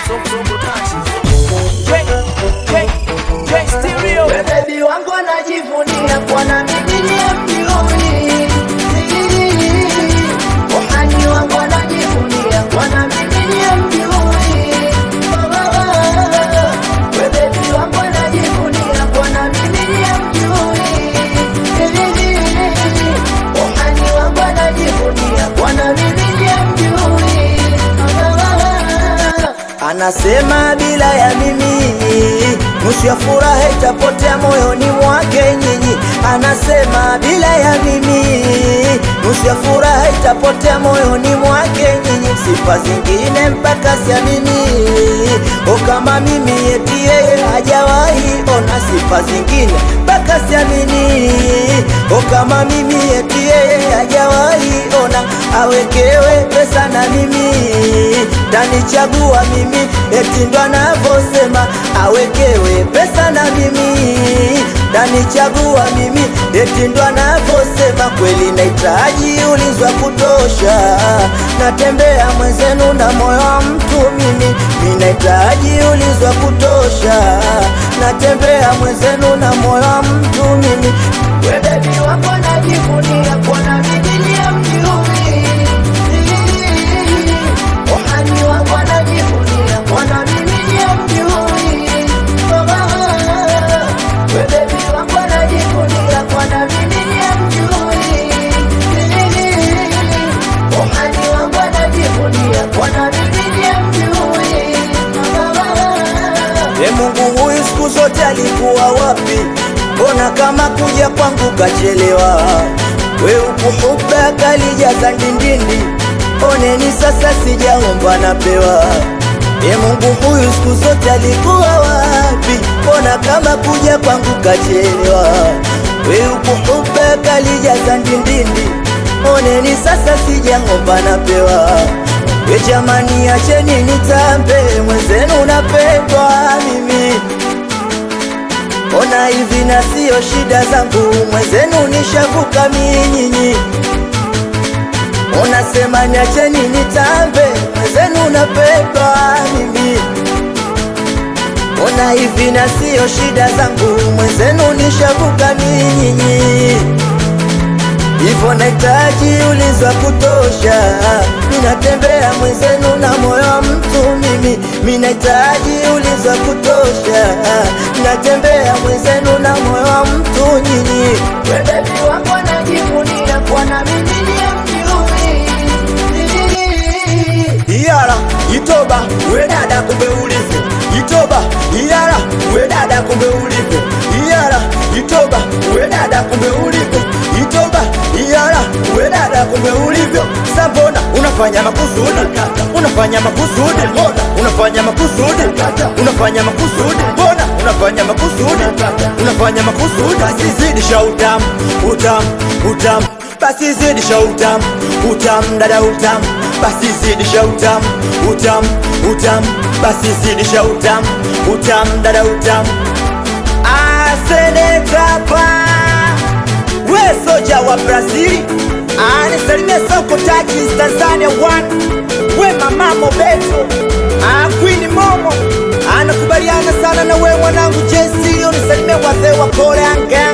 We baby wangu anajivunia kwa na mimi ni mjuni Ohani wangu anajivunia kwa na mimi ni mjuni We baby wangu anajivunia kwa na mimi ni mjuni Ohani wangu anajivunia kwa na mimi ni mjuni Anasema bila ya mimi nusu ya furaha itapotea moyoni mwake nyinyi. Anasema bila ya mimi nusu ya furaha itapotea moyoni mwake nyinyi. Sifa zingine mpaka siamini, o kama mimi eti yeye hajawahi ona sifa zingine mpaka siamini, o kama mimi eti yeye hajawahi ona awekewe pesa na mimi tanichagua mimi eti ndo anavyosema awekewe pesa na mimi tanichagua mimi eti ndo anavyosema kweli nahitaji ulinzi wa kutosha natembea mwenzenu na moyo wa mtu mimi mi nahitaji ulinzi wa kutosha natembea mwenzenu na moyo wa mtu mimi we bebi wako najivunia kuona mimi ni mjui Ohani wangu anajivunia mwana mimi ni mjui We baby wangu anajivunia mwana mimi ni mjui Ohani wangu anajivunia mwana mimi ni mjui E Mungu huyu siku zote alikuwa wapi? Mbona kama kuja kwangu kachelewa? We ukuhuba kalijaza ndindindi, oneni sasa sijaomba napewa. E Mungu huyu siku zote alikuwa wapi? Mbona kama kuja kwangu kachelewa? We ukuhuba kalijaza ndindindi, oneni sasa sijaomba napewa. We jamani, acheni nitambe, mwenzenu napendwa mimi. Ona hivi na sio shida zangu, mwenzenu nishavuka minyinyi. Unasema niacheni nitambe, mwenzenu napendwa mimi. Ona hivi na sio shida zangu, mwenzenu nishavuka minyinyi. Hivyo nahitaji ulinzi wa kutosha, ninatembea mwenzenu na moyo wa mtu mimi. Mimi nahitaji ulinzi wa kutosha, natembea mwenzenu na moyo wa mtu nyinyi. We baby wangu anajivunia kwa na mimi ni mjui. Iyara itoba we dada, kumbe ulivyo itoba. Iyara we dada, kumbe ulivyo Iyara itoba we dada, kumbe ulivyo itoba. Iyara we dada, kumbe ulivyo sambona unafanya makusudi, unafanya makusudi, mbona unafanya makusudi, unafanya makusudi, mbona unafanya makusudi, unafanya makusudi. Basi zidisha utamu, utamu, utamu, basi zidisha utamu, utamu, dada utamu, basi zidisha utamu, utamu, utamu, basi zidisha utamu, utamu, dada utamu. Asenetapa we soja wa Brazili anisalimia soko taji Tanzania one we mama Mobeto ah, Queen Momo anakubaliana sana na we mwanangu JC unisalimia wazee wa Koreanga